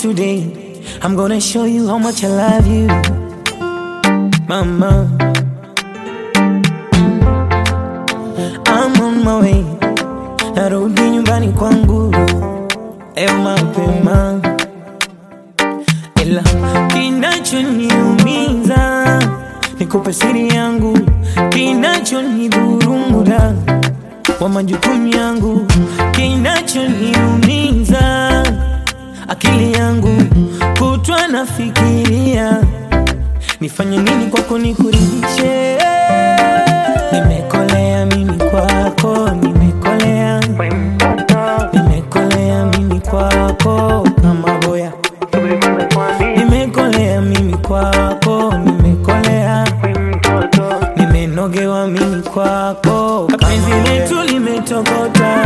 today. I'm gonna show you how much I love you, mama. I'm on my way, narudi nyumbani kwangu leo mapema, ila kinachoniumiza nikupe siri yangu, kinachonidhuru muda wa majukumu yangu, kinachoniumiza akili yangu kutwa nafikiria nifanye nini kwako nikuridhishe. Nimekolea mimi kwako, nimekolea, nimekolea mimi kwako kama boya, nimekolea mimi kwako, nimekolea, nimenogewa mimi kwako, penzi letu limetokota,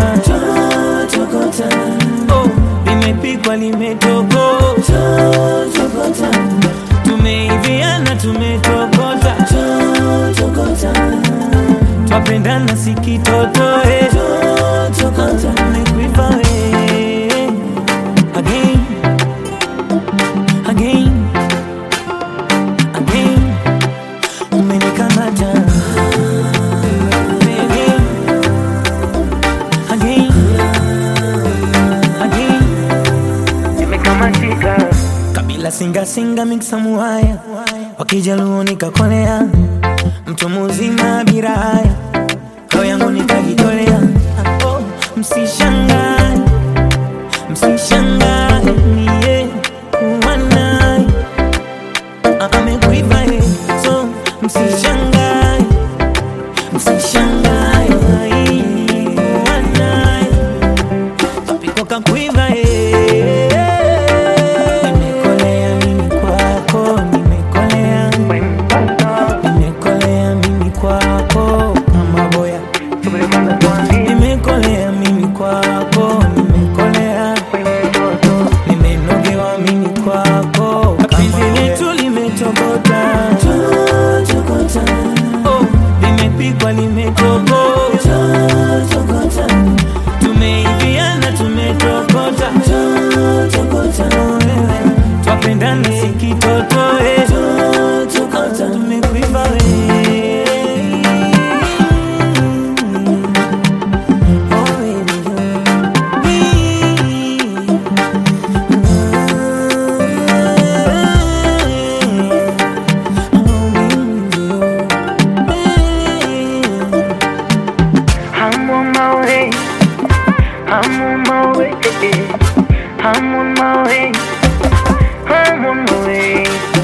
oh, limepikwa limetokota, tumeiviana tumetokota, twapendana sikitotoe, nimekuiva we again, again, again, umenikamata again, again, again. Nimekamatika, kabila singa singa miksa muhaya wakijaluo nikakolea mtu muzima bila haya roho yangu nikajitolea oh, msishangae msishangae mie kuwa naye Ah, amekuiva eh, so msishangae msishangae kuwa naye kapiko kakuiva eh. Nimekolea mimi kwako, nimekolea, nimekolea mimi kwako kama boya, nimekolea mimi kwako, nimekolea, nimenogewa mimi kwako, penzi letu limetokota, oh, limepikwa limetokota, tumeiviana tumetokota, twapendana sikitotoe, tumekuiva we Oh, baby, I'm on my way, I'm on my way, I'm on my way, I'm on my way.